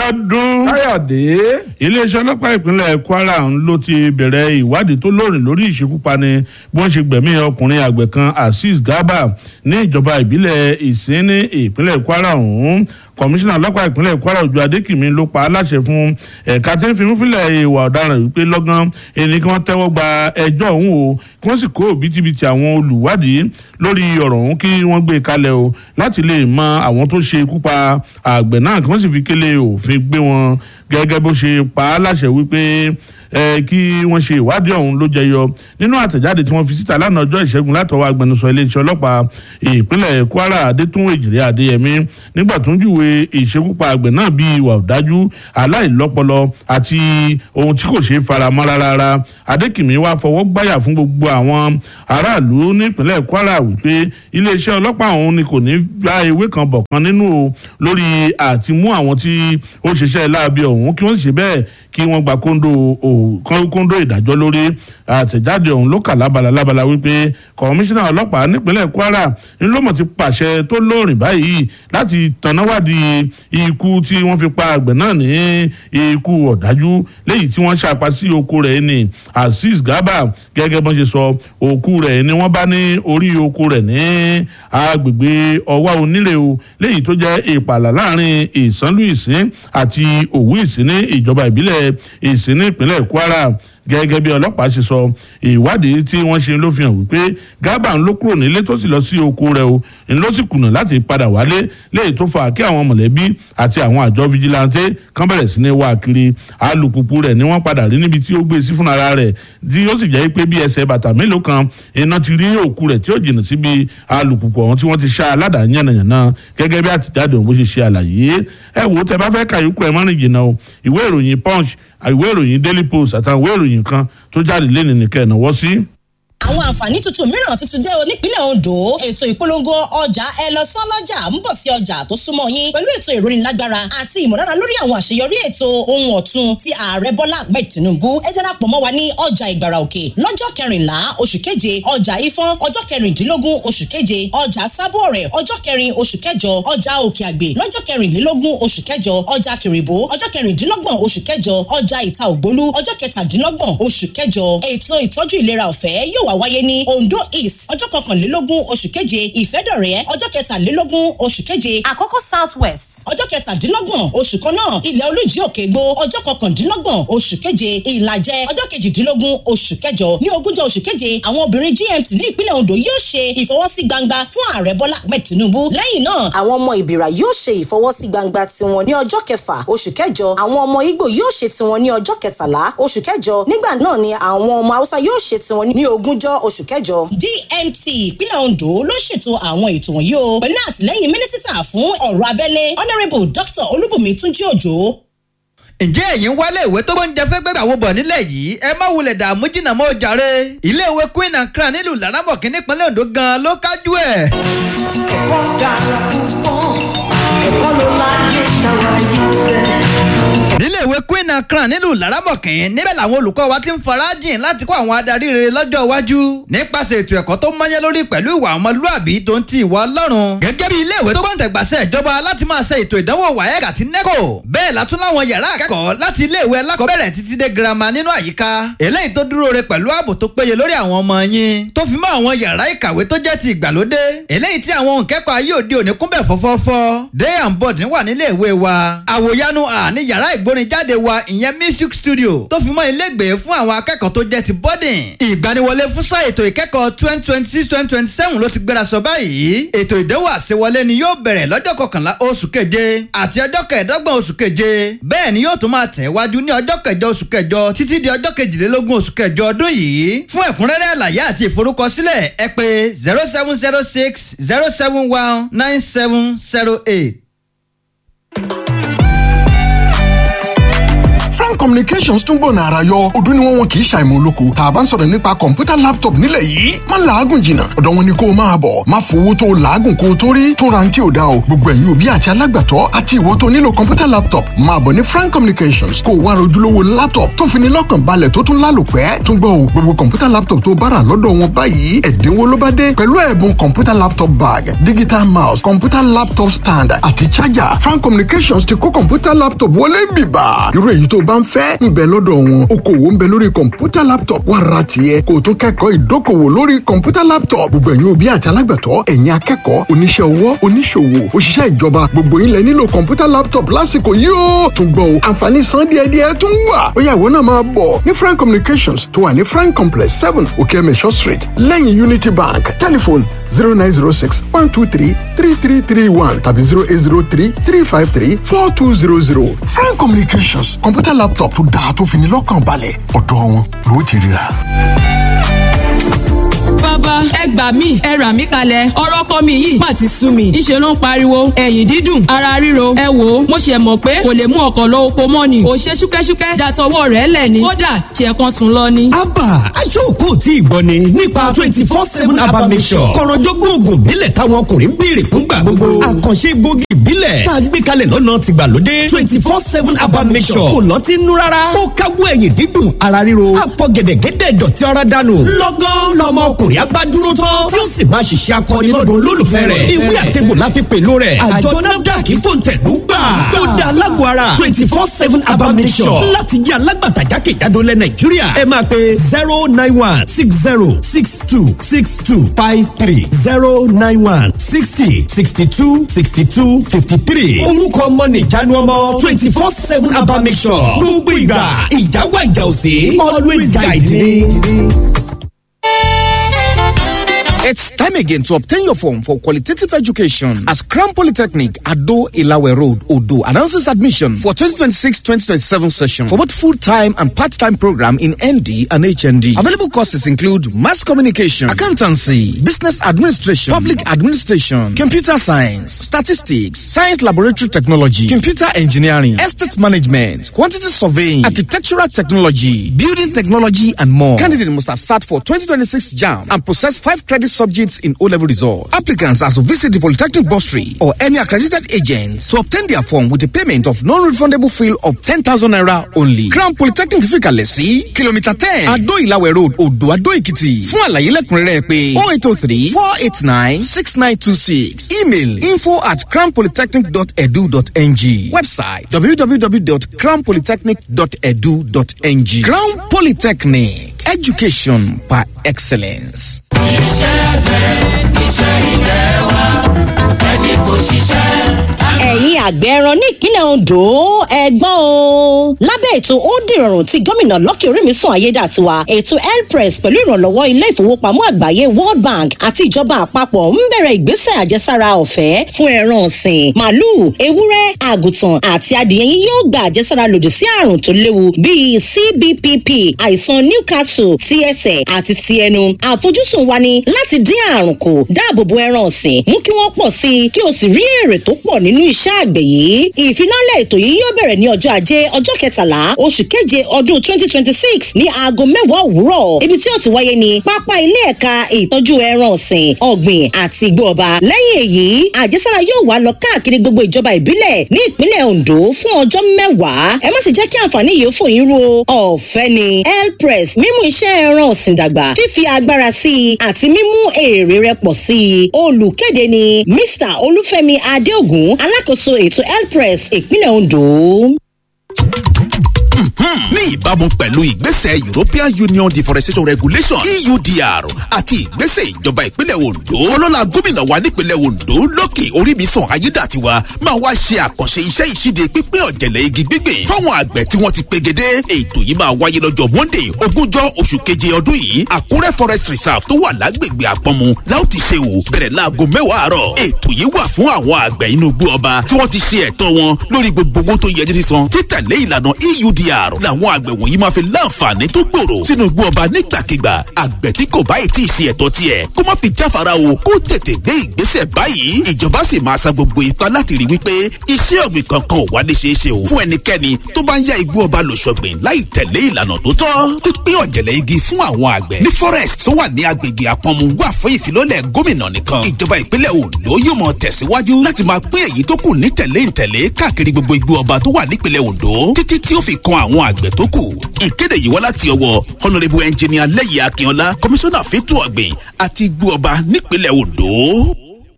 Abíọ́dún. káyọ̀dé. iléeṣẹ́ ọlọ́pàá ìpínlẹ̀ Kwara ń ló ti bẹ̀rẹ̀ ìwádìí tó lóòrìn lórí ìṣekúpani bí wọ́n ṣe gbẹ̀mí ọkùnrin àgbẹ̀ kan Azeez Garba ní ìjọba ìbílẹ̀ Ìsìn ní ìpínlẹ̀ Kwara ọ̀hún kọmíṣánná ọlọ́pàá ìpínlẹ̀ Kwara Òjó Adékìmí ló pa á láṣẹ fún ẹ̀ka tí ń fi múfilẹ̀ ìwà ọ̀daràn wípé lọ́gán ẹni kí wọ́n tẹ́wọ́ gba ẹjọ́ ọ̀hún o kí wọ́n sì kó bítíbitì àwọn olùwádìí lórí ọ̀rọ̀ ọ̀hún kí wọ́n gbé kalẹ̀ o láti lè mọ àwọn tó ṣe ikú pa àgbẹ̀ náà kí wọ́n sì fi kélé òfin gbé wọn gẹ́gẹ́ bó ṣe pa á láṣẹ wípé ẹ kí wọ́n ṣe ìwádìí ọ̀hún ló jẹyọ nínú àtẹ̀jáde tí wọ́n fi síta lánàá ọjọ́ ìṣẹ́gun látọwọ́ agbẹnusọ iléeṣẹ́ ọlọ́pàá ìpínlẹ̀ Kwara Adétún Èjìrè Adéyẹmí nígbà tó ń júwe ìṣekúpa àgbẹ̀ náà bíi ìwà ọ̀dájú aláìlọ́pọlọ àti ohun tí kò ṣeé faramọ́ rárá Adékìmí wá fọwọ́ gbáyà fún gbogbo àwọn aráàlú nípínlẹ̀ Kwara wípé iléeṣẹ́ ọlọ́pàá ọ̀hún ni kò ní gba ewé kan bọ̀ kan nínú o lórí àti mú àwọn tí ó ṣiṣẹ́ láabi ọ̀hún kí wọ́n sì ṣe bẹ́ẹ̀ kí wọ́n gba kóńdó kóńdó ìdájọ́ lórí àtẹ̀jáde ọ̀hún ló kà lábala lábala wípé kọmíṣánná ọlọ́pàá nípínlẹ̀ Kwara ń ló mọ̀ ti pàṣẹ tó lóòrìn báyìí láti tànáwádìí ikú tí wọ́n fi pa àgbẹ̀ náà ní ikú ọ̀dájú léyìí tí wọ́n ṣàpá sí oko rẹ̀ ní Azeez Garba gẹ́gẹ́ bọ́n ṣe sọ òkú rẹ̀ ni wọ́n bá ní orí oko rẹ̀ ní agbègbè ọwá onílé o léyìí tó jẹ́ ìpàlà láàrin ìsánlú ìsín àti òwú ìsín ní ìjọba ìbílẹ̀ ìsín ní ìpínlẹ̀ Kwara gẹ́gẹ́ bí ọlọ́pàá ṣe sọ ìwádìí tí wọ́n ṣe ló fi hàn wípé Garba ń ló kúrò nílé tó sì lọ sí oko rẹ̀ o ń ló sì kùnà láti padà wálé léyìí tó fà kí àwọn mọ̀lẹ́bí àti àwọn àjọ fijilantè kan bẹ̀rẹ̀ sí ní wá kiri alùpùpù rẹ̀ ni wọ́n padà rí níbi tí ó gbé sí fúnra rẹ̀ tí ó sì jẹ́ pé bí ẹsẹ̀ bàtà mélòó kan iná ti rí òkú rẹ̀ tí ó jìnnà síbi alùpùpù ọ̀hún tí wọ́n ti ṣá aládàá yànnàyànnà gẹ́gẹ́ bí àtìjáde òun bó ṣe ṣe àlàyé ẹ wò ó tẹ bá fẹ́ kàyókù ẹ mọ́rin jìnnà o ìwé ìròyìn punch ìwé ìròyìn daily post àtàwọn ìwé ìròyìn kan tó jáde lé nìkan ẹ̀ náwó sí àwọn àǹfààní tuntun mìíràn tuntun dé o nípínlẹ̀ Ondo ètò ìpolongo ọjà ẹ lọ sán lọ́jà ń bọ̀ sí ọjà tó súnmọ́ yín pẹ̀lú ètò ìrónilágbára àti ìmọ̀lára lórí àwọn àṣeyọrí ètò ohun ọ̀tun ti ààrẹ Bọ́lá Ahmed Tinubu ẹ darapọ̀ mọ́ wa ní ọjà Ìgbàrà Òkè lọ́jọ́ kẹrìnlá oṣù keje ọjà Ifọ̀n ọjọ́ kẹrìndínlógún oṣù keje ọjà Sábọ̀ọ̀rẹ̀ ọjọ́ kẹrin oṣù kẹjọ ọjà Òkè Àgbè lọ́jọ́ kẹrìnlélógún oṣù kẹjọ ọjà Kìrìbó ọjọ́ kẹrìndínlọ́gbọ̀n oṣù kẹjọ ọjà Ìta Ògbólú ọjọ́ kẹtàdínlọ́gbọ̀n oṣù kẹjọ ètò ìtọ́jú ìlera ọ̀fẹ́ yóò wá wáyé ní Ondo East ọjọ́ kọkànlélógún oṣù keje Ìfẹ́dọ̀rẹ́ ọjọ́ kẹtàlélógún oṣù keje Àkọ́kọ́ South West ọjọ́ kẹtàdínlọ́gbọ̀n oṣù kan náà Ilẹ̀ Olújí Òkègbó ọjọ́ kọkàndínlọ́gbọ̀n oṣù keje Ìlàjẹ ọjọ́ kejìdínlógún oṣù kẹjọ ní ogúnjọ́ oṣù keje àwọn obìnrin GMT ní ìpínlẹ̀ Ondo yóò ṣe ìfọwọ́sí gbangba fún ààrẹ Bọ́lá Ahmed Tinubu lẹ́yìn náà àwọn ọmọ Ìbìrà yóò ṣe ìfọwọ́sí gbangba tiwọn ní ọjọ́ kẹfà oṣù kẹjọ àwọn ọmọ Ìgbò yóò ṣe tiwọn ní ọjọ́ kẹtàlá oṣù kẹjọ nígbà náà ni àwọn ọmọ Haúsá yóò ṣe tiwọn ní ogúnjọ́ oṣù kẹjọ. DMT ìpínlẹ̀ Ondo ló ṣètò àwọn ètò wọ̀nyí o pẹ̀lú àtìlẹ́yìn mínísítà fún ọ̀rọ̀ abẹ́lé honourable Dr. Olúbùnmi Túnjí Òjò ǹjẹ́ ẹ̀yin wálé ìwé tó gbóúnjẹ fẹ́ gbẹ́gbà wo bọ̀ nílẹ̀ yìí ẹ má wulẹ̀ dààmú jìnnà mọ́ jàre iléèwé Queen and Crown nílùú Laramọ̀kì nípínlẹ̀ Ondo gan-an ló kájú ẹ̀. ẹ̀kọ́ dára púpọ̀ ẹ̀kọ́ ló láyé táwa yìí sẹ́ níléèwé Queen and Crown nílùú Laramọ̀kì níbẹ̀ làwọn olùkọ́ wa ti ń farajìn láti kó àwọn adarí rere lọ́jọ́ iwájú nípasẹ̀ ètò ẹ̀kọ́ tó mọ́yẹ́ lórí pẹ̀lú ìwà ọmọlúàbí tó ń ti ìwà Ọlọ́run gẹ́gẹ́ bí iléèwé tó gbọ́ǹtẹ̀gbàsẹ̀ ìjọba láti máa ṣe ètò ìdánwò WAEC àti NECO bẹ́ẹ̀ látún láwọn yàrá akẹ́kọ̀ọ́ láti iléèwé alákọ̀ọ́bẹ̀rẹ̀ títí dé girama nínú àyíká eléyìí tó dúró re pẹ̀lú ààbò tó péye lórí àwọn ọmọ yín tó fi mọ́ àwọn yàrá ìkàwé tó jẹ́ ti ìgbàlódé eléyìí tí àwọn òǹkẹ́kọ̀ọ́ ayé òde òní kúnbẹ̀ fọ́fọ́fọ́ day and board wà níléèwé wa àwòyanu à ní yàrá ìgbórinjáde wa ìyẹn music studio tó fi mọ́ ilégbèé fún àwọn akẹ́kọ̀ọ́ tó jẹ́ ti boarding. ìgbaniwọlé fún sáà ètò ìkẹ́kọ̀ọ́ twenty twenty six twenty twenty seven ló ti gbéra sọ báyìí. ètò ìdánwò àṣewọlé ni yóò bẹ̀rẹ̀ lọ́jọ́ kọkànlá oṣù keje àti ọjọ́ kẹẹ̀ẹ́dọ́gbọ̀n oṣù keje. bẹ́ẹ̀ ni yóò tún máa tẹ̀ wájú ní ọjọ́ kẹjọ oṣù kẹjọ títí di ọjọ́ kejìlélógún oṣù kẹjọ ọdún yìí. fún ẹ̀kúnrẹ́rẹ́ àlàyé àti ìforúkọsílẹ̀ ẹ pè zero seven zero six zero seven one nine seven zero eight. frank communications tún gbọ̀nà ara yọ ọdún ni wọ́n wọn kì í ṣàìmọ̀ olóko tá a bá ń sọ̀rọ̀ nípa kọ̀ǹpútà laptop nílẹ̀ yìí má làágùn jìnnà ọ̀dọ̀ wọn ni kó o máa bọ̀ má fowó tó o làágùn kó o tó rí tún ra ní tí ò dá o gbogbo ẹ̀yin òbí àti alágbàtọ́ àti ìwọ tó nílò kọ̀ǹpútà laptop máa bọ̀ ní frank communications kó o wá rojúlówó laptop tó fi ní lọ́kàn balẹ̀ tó tún lálòpẹ́ tún gbọ́ o gbogbo kọ̀ǹpútà laptop tó bára lọ́dọ̀ wọn báyìí ẹ̀dínwó ló bá dé pẹ̀lú ẹ̀bùn kọ̀ǹpútà laptop bag digital mouse kọ̀ǹpútà laptop stand àti charger frank communications ti kó kọ̀ǹpútà laptop wọlé bìbà irú èyí tó bá ń fẹ́ ń bẹ lọ́dọ̀ wọn okòwò ń bẹ lórí kọ̀ǹpútà laptop wà ra tiẹ̀ kó o tún kẹ́kọ̀ọ́ ìdókòwò lórí kọ̀ǹpútà laptop gbogbo ẹ̀yin òbí àti alágbàtọ́ ẹ̀yin akẹ́kọ̀ọ́ oníṣẹ́ ọwọ́ oníṣòwò òṣìṣẹ́ ìjọba gbogbo yín lẹ nílò kọ̀ǹpútà laptop lásìkò yìí ó tún gbọ́ o àǹfààní san díẹ̀díẹ̀ tún wà ó yá ìwọ náà máa bọ̀ ní frank communications tó wà ní frank complex seven okeemesho street lẹ́yìn unity bank telephone zero nine zero six one two three three three three one tàbí zero eight zero three three five three four two zero zero frank communications kọ̀ǹpútà laptop tó dáa tó fi ní lọ́kàn balẹ̀ ọ̀dọ̀ wọn ló ti ríra. bàbá ẹ gbà mí ẹ rà mí kalẹ̀ ọ̀rọ̀ kọ́ mi yìí má ti sú mi ńṣe ló ń pariwo ẹ̀yìn dídùn ara ríro ẹ wò ó mo ṣe mọ̀ pé kò lè mú ọkọ̀ lọ oko mọ́ ni kò ṣe ṣúkẹ́ṣúkẹ́ dàtọwọ́ rẹ̀ lẹ̀ ni kódà ṣe kan sùn lọ ni. abba aṣọ́kò tí ìgbọ́ ni nípa twenty four seven abba mission kọ̀rọ̀jọ́gbọ́n oògùn ìbílẹ̀ táwọn ọkùnrin ń béèrè fúngbà gbogbo àkànṣe gbòógì ìbílẹ̀ tá a gbé kalẹ̀ lọ́nà tìgbàlódé twenty four seven abba mission kò lọ́ọ́ ti nú rárá ó káwọ́ ẹ̀yìn dídùn ara ríro àfọ̀gẹ̀dẹ̀gẹ̀dẹ̀ ìdọ̀tí ara dànù lọ́gán lọ́mọ ọkùnrin abá dúró tán tí ó sì máa ṣiṣẹ́ akọni lọ́dọ̀ olólùfẹ́ rẹ̀ ìwé àtẹ̀gbò la fi pẹ̀lú rẹ̀ àjọ nafdac fòǹtẹ̀lú gbà tó da alágọ̀ ara twenty four seven abba mission láti jẹ́ alágbàtà jákèjádò lẹ̀ nàìjíríà ẹ máa pe zero nine one six zero six two six two five three zero nine one sixty sixty two sixty two fifty three orúkọ ọmọ nìjánu ọmọ twenty four seven abba mission gbogbo ìgbà ìjáwá ìjà òsè always guide me. It's time again to obtain your form for qualitative education as Crown Polytechnic Ado Ilawe Road, Odo announces admission for 2026-2027 session for both full-time and part-time program in ND and HND. Available courses include mass communication, accountancy, business administration, public administration, computer science, statistics, science laboratory technology, computer engineering, estate management, quantity surveying, architectural technology, building technology, and more. Candidate must have sat for 2026 JAM and possess five credit subjects in O-level results. Applicants are to visit the Polytechnic Bursary or any accredited agent to obtain their form with a payment of non-refundable fee of 10,000 naira only. Crown Polytechnic Fikalẹ̀ sí kìlómítà ten Adó Ìlàwẹ̀ Road, Odò Adó Èkìtì. Fún àlàyé lẹ́kùnrẹ́rẹ́ pé 0803 489 6926. Email info at crownpolytechnic.edu.ng. Website www.crownpolytechnic.edu.ng. Crown Polytechnic. Education by excellence. ẹ̀yin àgbẹ̀ ẹran ní ìpínlẹ̀ ondo ẹgbọ́n o lábẹ́ ètò ó dìrọ̀rùn tí gómìnà lọ́kì orímìsàn ayédàtiwa ètò airpress pẹ̀lú ìrànlọ́wọ́ ilé ìfowópamọ́ àgbáyé world bank àti ìjọba àpapọ̀ ń bẹ̀rẹ̀ ìgbésẹ̀ àjẹsára ọ̀fẹ́ fún ẹran ọ̀sìn màálùú ewúrẹ́ àgùntàn àti adìyẹ yín yóò gba àjẹsára lòdì sí àrùn tó léwu bíi cbpp àìsàn newcastle ti ẹsẹ̀ àti ti ẹnu àfojúsùn wa ni láti dín àrùn kù dáàbò bo ẹran ọ̀sìn mú kí wọ́n pọ̀ sí i kí o sì rí èrè tó pọ̀ nínú iṣẹ́ àgbẹ̀ yìí ìfilọ́lẹ̀ ètò yìí yóò bẹ̀rẹ̀ ní ọjọ́ ajé ọjọ́ kẹtàlá oṣù keje ọdún twenty twenty six ní aago mẹ́wàá òwúrọ̀ ibi tí ó ti wáyé ní pápá ilé ẹ̀ka ìtọ́jú ẹran ọ̀sìn ọ̀gbìn àti igbó ọba lẹ́yìn èyí àjẹsára yóò wá lọ káàkiri gbogbo ìjọba ìbílẹ̀ ní ìpínlẹ̀ ondo fún ọjọ́ mẹ́wàá ẹ má sì jẹ́ kí àǹfààní yìí fò yín ro ọ̀fẹ́ ni airpress mímú iṣẹ́ ẹran ọ̀sìn dàgbà fífi agbára sí i àti mímú èrè rẹ pọ̀ sí i olùkéde ni mr olúfẹ́mi adéògùn alákòóso ètò airpress ìpínlẹ̀ ondo. ní ìbámu pẹ̀lú ìgbésẹ̀ european union deforestation regulation eudr àti ìgbésẹ̀ ìjọba ìpínlẹ̀ ondo ọlọ́la gómìnà wa nípínlẹ̀ ondo lókè oríbísàn ayédàtiwa máa wá ṣe àkànṣe iṣẹ́ ìṣíde pípín ọ̀jẹ̀lẹ̀ igi gbígbìn fáwọn àgbẹ̀ tí wọ́n ti pegedé ètò yìí máa wáyé lọ́jọ́ monday ogúnjọ́ oṣù keje ọdún yìí àkúrẹ́ forest reserve tó wà lágbègbè àpọ̀mù láò ti ṣe wò bẹ̀rẹ̀ láago mẹ́wàá àárọ̀ ètò yìí wà fún àwọn àgbẹ̀ inú igbó ọba tí wọ́n ti ṣe ẹ̀tọ́ wọn lórí gbogbo owó tó yẹ jíjí san títẹ̀lé ìlànà eudr làwọn àgbẹ̀ wọ̀nyí máa fi láǹfààní tó gbòòrò sínú igbó ọba nígbàkigbà àgbẹ̀ tí kò báyìí tí ì ṣe ẹ̀tọ́ tiẹ̀ kó má fi jáfara o kó tètè gbé ìgbésẹ̀ báyìí ìjọba sì máa sa gbogbo ipá láti rí wípé iṣẹ́ ọ̀gbìn kankan ò wá lè ṣeé ṣe o fún ẹnikẹ́ni tó bá ń ya igbó ọba lòṣọ̀gbìn láì tẹ̀lé ìlànà tó tọ́ pípín ọ̀jẹ̀lẹ̀ igi fún àwọn àgbẹ̀ ní forest tó wà ní agbègbè àpọ̀nmu wà fún ìfilọ́lẹ̀ gómìnà nìkan ìjọba ìpínlẹ̀ Ondo yóò mọ tẹ̀síwájú láti máa pín èyí tó kù ní tẹ̀lé ìtẹ̀lé káàkiri gbogbo igbó ọba tó wà nípìnlẹ̀ Ondo títí tí ó fi kan àwọn àgbẹ̀ tó kù ìkéde yìí wá láti ọwọ́ honourable engineer lẹ́yìn akínọlá komisanna fẹ́tọ̀ ọ̀gbìn àti igbó ọba nípìnlẹ̀ Ondo.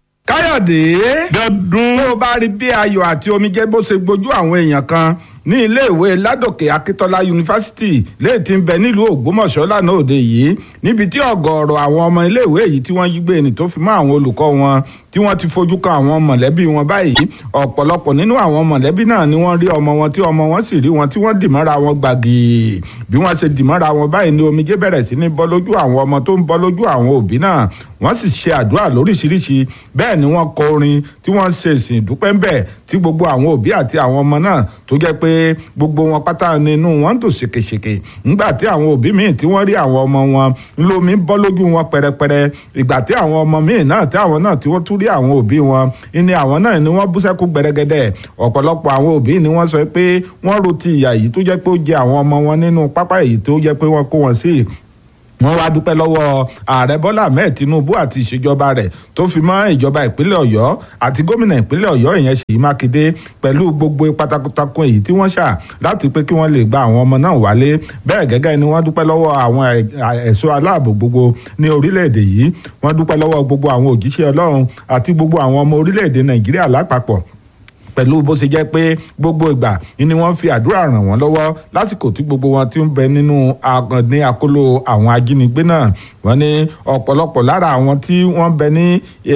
káyọ̀dé dọ́dún. tó o bá rí bí ayọ̀ àti omijé bó ṣe gbojú àwọn èèyàn kan ní iléèwé ládòkè akíntola yunifásitì léè tí ń bẹ nílùú ògbómọ̀ṣọ́ lánàá òde yìí níbi tí ọ̀gọ̀ọ̀rọ̀ àwọn ọmọ iléèwé yìí tí wọ́n jí gbé ni tó fi mọ́ àwọn olùkọ́ wọn tí wọ́n ti fojú kan àwọn mọ̀lẹ́bí wọn báyìí ọ̀pọ̀lọpọ̀ nínú àwọn mọ̀lẹ́bí náà ni wọ́n rí ọmọ wọn tí ọmọ wọn sì rí wọn tí wọ́n dì mọ́ra wọn gbàgì bí wọ́n ṣe dì mọ́ra wọn báyìí ni omijé bẹ̀rẹ̀ sí ní bọ́ lójú àwọn ọmọ tó ń bọ́ lójú àwọn òbí náà wọ́n sì ṣe àdúrà lóríṣiríṣi bẹ́ẹ̀ ni wọ́n kọ orin tí wọ́n ṣe ìsìn ìdúpẹ́ ńbẹ̀ tí gbogbo àwọn òbí àti àwọn ọmọ náà tó jẹ́ pé gbogbo wọn pátá nínú wọn ń dùn ṣèkèṣèkè ńgbà tí àwọn òbí míì tí wọ́n rí àwọn ọmọ wọn ńlọmi bọ́ lójú wọn pẹrẹpẹrẹ ìgbà tí àwọn ọmọ míì náà tí àwọn náà tí wọ́n tún rí àwọn òbí wọn ní àwọn náà ni wọ́n bú sẹ́kù gbẹrẹgẹdẹ ọ̀pọ̀lọpọ̀ àwọn òbí ni wọ́n sọ pé wọ́n ro ti ìyà yìí tó jẹ́ pé ó jẹ àwọn ọmọ wọn nínú pápá èyí tó jẹ́ pé wọ́n kó wọn sí wọ́n wá dúpẹ́ lọ́wọ́ ààrẹ bọ́lá ahmed tinubu àti ìṣèjọba rẹ̀ tó fi mọ́ ìjọba ìpínlẹ̀ ọ̀yọ́ àti gómìnà ìpínlẹ̀ ọ̀yọ́ ìyẹn ṣèyí mákindé pẹ̀lú gbogbo ipa takuntakun èyí tí wọ́n ṣà láti pé kí wọ́n lè gba àwọn ọmọ náà wálé bẹ́ẹ̀ gẹ́gẹ́ ni wọ́n dúpẹ́ lọ́wọ́ àwọn ẹ̀ṣọ́ aláàbò gbogbo ní orílẹ̀-èdè yìí wọ́n dúpẹ́ lọ́wọ́ gbogbo àwọn òjíṣẹ́ ọlọ́run àti gbogbo àwọn ọmọ orílẹ̀-èdè nàìjíríà lápapọ̀ pẹ̀lú bó ṣe jẹ́ pé gbogbo ìgbà ni wọ́n fi àdúrà ràn wọ́n lọ́wọ́ lásìkò tí gbogbo wọn ti ń bẹ nínú ní àkóló àwọn ajínigbé náà wọ́n ní ọ̀pọ̀lọpọ̀ lára àwọn tí wọ́n bẹ ní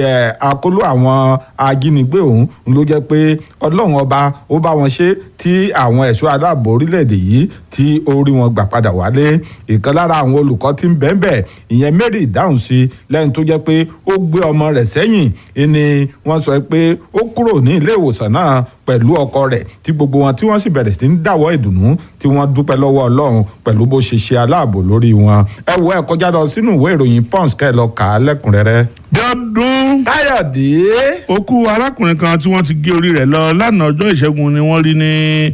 àkóló àwọn ajínigbé ọ̀hún ló jẹ́ pé ọlọ́run ọba ó bá wọn ṣe tí àwọn ẹ̀ṣọ́ aláàbò orílẹ̀-èdè yìí tí ó rí wọn gbà padà wálé ìkan lára àwọn olùkọ́ tí ń bẹ́ẹ̀ bẹ́ẹ̀ ìyẹn Mary ìdáhùn sí lẹ́yìn tó jẹ́ pé ó gbé ọmọ rẹ̀ sẹ́yìn ni wọ́n sọ pé ó kúrò ní ilé ìwòsàn náà pẹ̀lú ọkọ rẹ̀ tí gbogbo wọn tí wọ́n sì bẹ̀rẹ̀ sí ń dáwọ́ ìdùnnú tí wọ́n dúpẹ́ lọ́wọ́ ọlọ́run pẹ̀lú bó ṣe ṣe aláàbò lórí wọn. ẹ wo ẹ kọjá lọ sínú ìwé ìròyìn pons kẹ́ ẹ lọ kà á lẹ́kùnrẹ́rẹ́. dọ́dún. káyọ̀dé. òkú arákùnrin kan tí wọ́n ti gé orí rẹ̀ lọ lánàá ọjọ́ ìṣẹ́gun ni wọ́n rí ní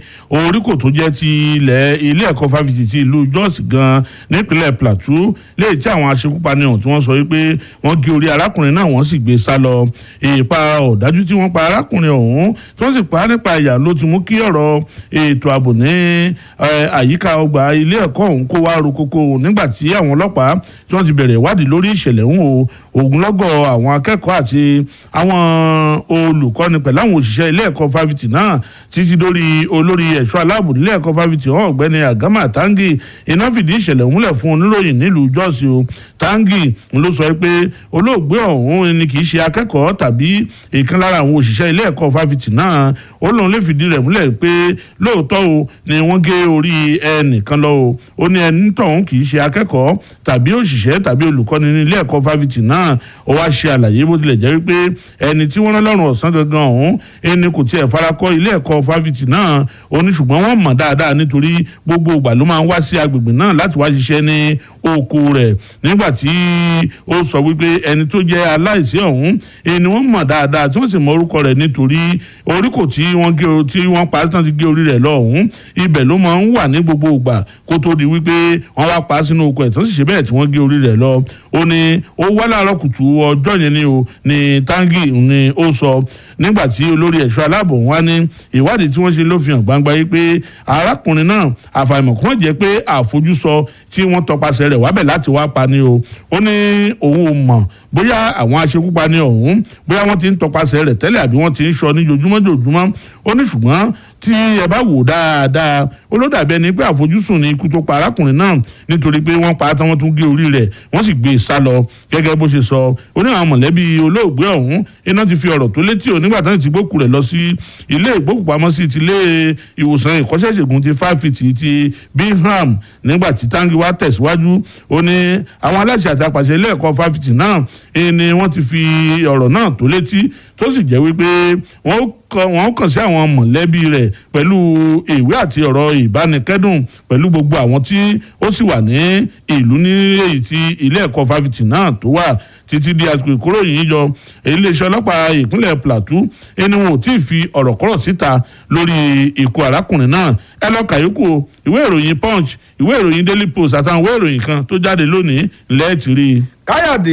oríkò tó jẹ́ ti ilẹ̀ ilé ẹ̀kọ́ fáfitì ti ìlú Jos gan nípínlẹ̀ Plateau léyìí tí àwọn aṣekúpani ọ̀hún tí wọ́n sọ wípé wọ́n gé orí arákùnrin náà wọ́n sì gbé sá lọ ìpa ọ̀dájú tí wọ́n pa arákùnrin ọ̀hún tí wọ́n sì pa á nípa ìyà ló ti mú kí ọ̀rọ̀ ètò ààbò ní àyíká ọgbà ilé ẹ̀kọ́ ọ̀hún kó wá ro kókó nígbà tí àwọn ọlọ́pàá tí wọ́n ti bẹ̀rẹ̀ ìwádìí lórí ìṣẹ̀lẹ̀ ọ̀hún o ogunlọ́gọ̀ àwọn akẹ́kọ̀ọ́ àti àwọn olùkọ́ni pẹ̀lú àwọn òṣìṣẹ́ ilé ẹ̀kọ́ fáfitì náà títí dórí olórí ẹ̀ṣọ́ aláàbò nílé ẹ̀kọ́ fáfitì ọ̀hún ọ̀gbẹ́ni Agama Tangi iná fìdí ìṣẹ̀lẹ̀ ọ̀hún lẹ̀ fún oníròyìn nílùú Jos o Tangi ló sọ pé olóògbé ọ̀hún ni kì í ṣe akẹ́kọ̀ọ́ tàbí ìkan lára àwọn òṣìṣẹ́ ilé ẹ̀kọ́ fáfitì náà ó lóun lè fìdí rẹ̀ múlẹ̀ pé lóòótọ́ o ni wọ́n gé orí ẹnìkan lọ o ó ní ẹni tọ̀hún kì í ṣe akẹ́kọ̀ọ́ tàbí òṣìṣẹ́ tàbí olùkọ́ni ní ilé ẹ̀kọ́ fáfitì náà ó wá ṣe àlàyé bó tilẹ̀ jẹ́ wípé ẹni tí wọ́n rán lọ́rùn ọ̀sán gangan ọ̀hún ẹni kò tiẹ̀ farakọ́ ilé ẹ̀kọ́ fáfitì náà ó ní ṣùgbọ́n wọ́n mọ̀ dáadáa nítorí gbogbo ìgbà ló máa ń wá sí agbègbè náà láti wá ṣiṣẹ́ ní oko rẹ̀ nígbà tí ó sọ wípé ẹni tó jẹ́ aláìsí ọ̀hún ẹni wọ́n mọ̀ dáadáa tí wọ́n sì mọ orúkọ rẹ̀ nítorí oríkò tí wọ́n gé tí wọ́n pa tán ti gé orí rẹ̀ lọ ọ̀hún ibẹ̀ ló máa ń wà ní gbogbo ìgbà kó tó di wípé wọ́n wá pa sínú oko ẹ̀ tán sì ṣe bẹ́ẹ̀ tí wọ́n gé orí rẹ̀ lọ ó ní ó wá láàárọ̀ kùtù ọjọ́ yẹn ni o ní tangi ni ó sọ nígbà tí olórí ẹ̀ṣọ́ aláàbò wá ní ìwádìí tí wọ́n ṣe ló fi hàn gbangba yìí pé arákùnrin náà àfàìmọ̀ kàn jẹ́ pé àfojúsọ tí wọ́n tọpasẹ̀ rẹ̀ wábẹ̀ láti wá pa ni o ó ní òun ò mọ̀ bóyá àwọn aṣekúpani ọ̀hún bóyá wọ́n ti ń tọpasẹ̀ rẹ̀ tẹ́lẹ̀ àbí wọ́n ti ń sọ ní jojúmọ́ jojúmọ́ ó ní ṣùgbọ́n tí ẹ bá wò dáadáa ó ló dàbí ẹni pé àfojúsùn ni ikú tó pa arákùnrin náà nítorí pé wọ́n pa á tán wọ́n tún gé orí rẹ̀ wọ́n sì gbé e sá lọ gẹ́gẹ́ bó ṣe sọ ó ní àwọn mọ̀lẹ́bí olóògbé ọ̀hún iná ti fi ọ̀rọ̀ tó létí ò nígbà tán ti gbókù rẹ̀ lọ sí ilé ìgbókùpamọ́sí ti ilé ìwòsàn ìkọ́ṣẹ́ṣègùn ti fáfitì ti Bingham nígbà tí tangi wá tẹ̀síwájú ó ní àwọn aláṣẹ àti apàṣẹ ilé ẹ̀kọ́ fáfitì náà ni wọ́n ti fi ọ̀rọ̀ náà tó létí tó sì jẹ́ wípé wọ́n kàn sí àwọn mọ̀lẹ́bí rẹ̀ pẹ̀lú ìwé àti ọ̀rọ̀ ìbánikẹ́dùn pẹ̀lú gbogbo àwọn tí ó sì wà ní ìlú ní èyí tí ilé ẹ̀kọ́ fáfitì náà tó wà títí di àsìkò ìkóròyìn yọ iléeṣẹ́ ọlọ́pàá ìpínlẹ̀ plateau ẹni wọn ò tí ì fi ọ̀rọ̀ kọ́rọ̀ síta lórí ikú arákùnrin náà ẹ lọ kàyókù ìwé ìròyìn punch ìwé ìròyìn daily post àtàwọn ìwé ìròyìn kan tó jáde lónìí lẹ́ẹ̀tì rí i. káyọ̀dé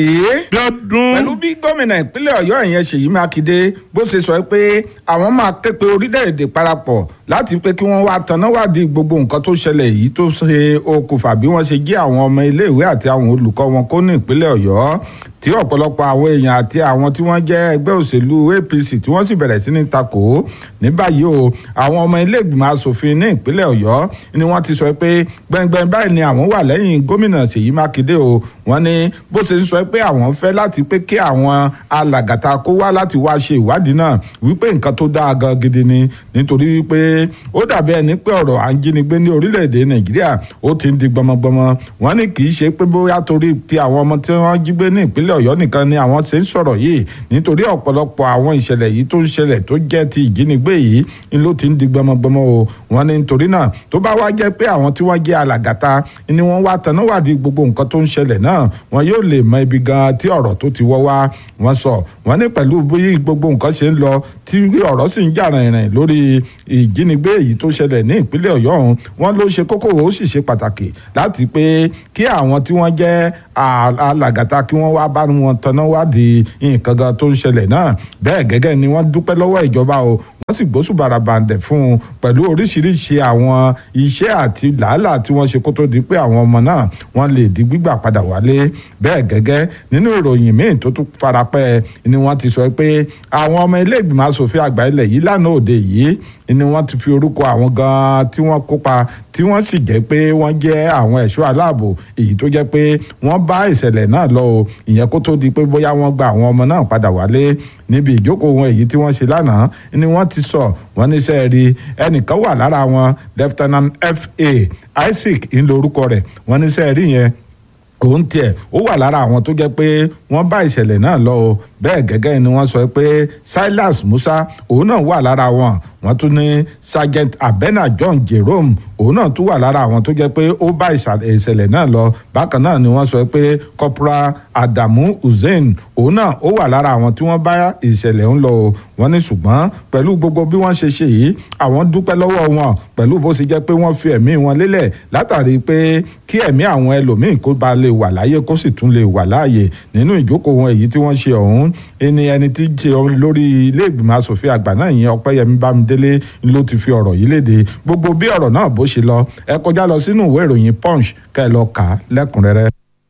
pẹ̀lú bí gómìnà ìpínlẹ̀ ọ̀yọ́ ìyẹn ṣèyí mákindé bó ṣe sọ pé àwọn máa ké pe orílẹ̀-èdè parapọ̀ láti pé kí wọ́n wá tanná wádìí gbogbo nǹkan tó ṣẹlẹ̀ yìí tó ṣe okùnfà bí wọ́n ṣe jí àwọn ọmọ iléèwé àti àwọn olùkọ́ wọn kó ní ìpínlẹ̀ ọ̀yọ́ tí ọ̀pọ̀lọpọ̀ àwọn èèyàn àti àwọn tí wọ́n jẹ́ ẹgbẹ́ òṣèlú apc tí wọ́n sì bẹ̀rẹ̀ sí ní takò ní báyìí o àwọn ọmọ ilé ìgbìmọ̀ asòfin ní ìpínlẹ̀ ọ̀yọ́ ni wọ́n ti sọ pé gbẹngbẹng báyìí ni àwọn wà lẹ́yìn gómìnà ṣèyí mákindé o wọ́n ní bó ṣe sọ pé àwọn fẹ́ láti pé kí àwọn alàgàtà kó wá láti wá ṣe ìwádìí náà wípé nǹkan tó dáa gan gidi ni nítorí wípé ó dàbí ẹni pé ọ̀rọ̀ à ń jínigbé ní orílẹ̀-èdè nàìjíríà ó ti ń di gbọmọgbọmọ wọ́n ní kì í ṣe pé bóyá torí ti àwọn ọmọ tí wọ́n jí gbé ní ìpínlẹ̀ ọ̀yọ́ nìkan ni àwọn ṣe ń sọ̀rọ̀ yìí nítorí ọ̀pọ̀lọpọ̀ àwọn ìṣẹ̀lẹ̀ yìí tó ń ṣẹlẹ̀ tó jẹ́ ti ìjínigbé yìí ni ló ti ń di gbọmọgbọmọ o wọ́n ní nítorí náà tó bá wá jẹ́ pé àwọn tí wọ́n jẹ́ alàgàtà ni wọ́n wá tanáwádìí gbogbo nǹkan tó ń ṣẹlẹ̀ náà wọn yóò lè mọ ibi gan tí ọ̀rọ̀ tó ti wọ́ wá wọ́n sọ wọ́n ní pẹ̀lú bí gbogbo nǹkan ṣe ń lọ tí ọ̀rọ̀ sì ń jà rìnrìn lórí ìjínigbé èyí tó ṣẹlẹ̀ ní ìpínlẹ̀ ọ̀yọ́ ọ̀hún wọ́n ló ṣe kókó ó sì ṣe pàtàkì láti pé kí àwọn tí wọ́n jẹ́ alàgàtà kí wọ́n wá bá wọn tanná wádìí nǹkan gan tó ń ṣẹlẹ̀ náà bẹ́ẹ̀ gẹ́gẹ́ ni wọ́n dúpẹ́ lọ́wọ́ ìjọba o wọ́n sì gbósùbàrà bàǹdẹ̀ fún un pẹ̀lú oríṣiríṣi àwọn iṣẹ́ àti làálàá tí wọ́n ṣe kó tó di pé àwọn ọmọ náà wọ́n lè di gbígbà padà wálé bẹ́ẹ̀ gẹ́gẹ́ nínú ìròyìn míì tó tún farapẹ́ ni wọ́n ti sọ pé àwọn ọmọ ilé ìgbìmọ̀ asòfin àgbà ilẹ̀ yìí lánàá òde yìí ni wọ́n ti fi orúkọ àwọn gan-an tí wọ́n kópa tí wọ́n sì jẹ́ pé wọ́n jẹ́ àwọn ẹ̀ṣọ́ aláàbò èyí tó jẹ́ pé wọ́n bá ìṣẹ̀lẹ̀ náà lọ o ìyẹn kó tó di pé bóyá wọ́n gba àwọn ọmọ náà padà wálé níbi ìjókòó wọn èyí tí wọ́n ṣe lánàá ni wọ́n ti sọ wọ́n ní sẹ́ẹ̀rí ẹnìkan wà lára wọn lieutenant fa isaac ń lo orúkọ rẹ̀ wọ́n ní sẹ́ẹ̀rí yẹn òun tiẹ̀ ó wà lára àwọn tó jẹ́ pé wọ́n bá ìṣẹ̀lẹ̀ náà lọ o bẹ́ẹ̀ gẹ́gẹ́ ni wọ́n sọ pé silas musa òun náà wà lára wọn wọ́n tún ní sergeant abena john jerome òun náà tún wà lára àwọn tó jẹ́ pé ó bá ìṣẹ̀lẹ̀ náà lọ bákan náà ni wọ́n sọ pé corporal adamu hussein òun náà ó wà lára àwọn tí wọ́n bá ìṣẹ̀lẹ̀ ń lọ o wọ́n ní ṣùgbọ́n pẹ̀lú gbogbo bí wọ́n ṣe ṣe yìí àwọn dúpẹ́ lọ́wọ́ wọn pẹ̀lú bó ṣe jẹ́ pé wọ́n fi ẹ̀mí wọn lélẹ̀ látàrí pé kí ẹ̀mí àwọn ẹlòmíín kó ba lè wà láyé kó sì tún lè wà láàyè nínú ìjókòó wọn èyí tí wọ́n ṣe ọ̀hún ẹni ẹni tí ń ṣe lórí ilé ìgbìmọ̀ asòfin àgbà náà ìyẹn ọpẹ́yẹmí bámidélé ló ti fi ọ̀rọ̀ yìí léde gbogbo bí ọ̀rọ̀ náà bó ṣe lọ ẹ kọjá lọ sínú ìwé ìròyìn punch kẹ́ ẹ lọ kà á lẹ́kùnrẹ́rẹ́.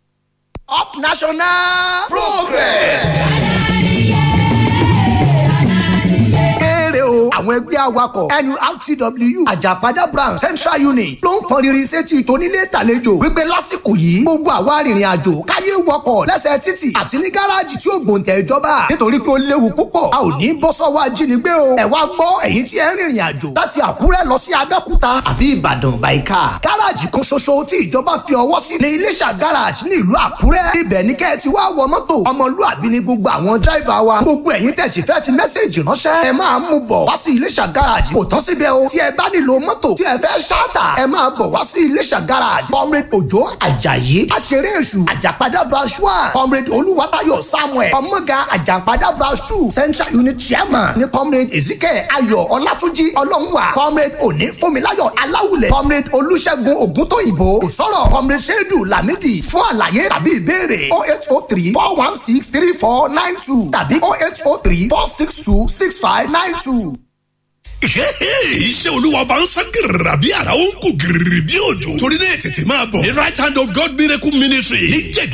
up national progress. àwọn ẹgbẹ́ awakọ̀ nurtw àjàpadà branch central unit ló ń fọn riri sétí tónílé tàlejò wípé lásìkò yìí gbogbo àwa arìnrìn àjò káyé wọkọ̀ lẹ́sẹ̀ títì àti ní gáràjì tí ó gbòǹtẹ̀ ìjọba nítorí pé ó léwu púpọ̀ a ò ní bọ́ sọ́wọ́ ajínigbé o ẹ wá gbọ́ èyí tí ẹ ń rìnrìn àjò láti àkúrẹ́ lọ sí abẹ́òkúta àbí ìbàdàn bàìkà gáràjì kan ṣoṣo tí ìjọba fi ọwọ́ sí ní iléṣà gáràjì ní ìlú àkúrẹ́ ibẹ̀ ní kẹ́ ẹ ti wá wọ mọ́tò ọmọlúàbí ni gbogbo àwọn dráìvà wa gbogbo ẹ̀yin tẹ̀sí fẹ́ ti mẹ́sẹ̀jì ránṣẹ́ ẹ máa mú bọ̀ wá sí iléṣà garage kò tán síbẹ̀ o tí ẹ bá nílò mọ́tò tí ẹ fẹ́ ṣáàtà ẹ máa bọ̀ wá sí iléṣà garage comrade òjò àjàyí aṣeré èṣù àjàpadà branch one comrade olúwatayọ samuel ọmọga àjàpadà branch two central unit chairman ní comrade ezekiel ayọ̀ ọlátúnjí ọlọ́runwà comrade òní fúnmiláyọ̀ aláwùlẹ̀ comrade olúṣẹ́gun ògúntóyìnbó ìsọ̀rọ̀ comrade ṣẹ́dù lámìdí fún àlàyé tàbí ìbéèrè oh eight oh three four one six three four nine two tàbí oh eight oh three four six two six five nine two iṣẹ́ olúwa bá ń sán gírìrà bí ara ó ń kú gírìrì bí òjò. torí náà tètè máa bọ̀. ní right hand of God miracle ministry ní jẹ̀gẹ́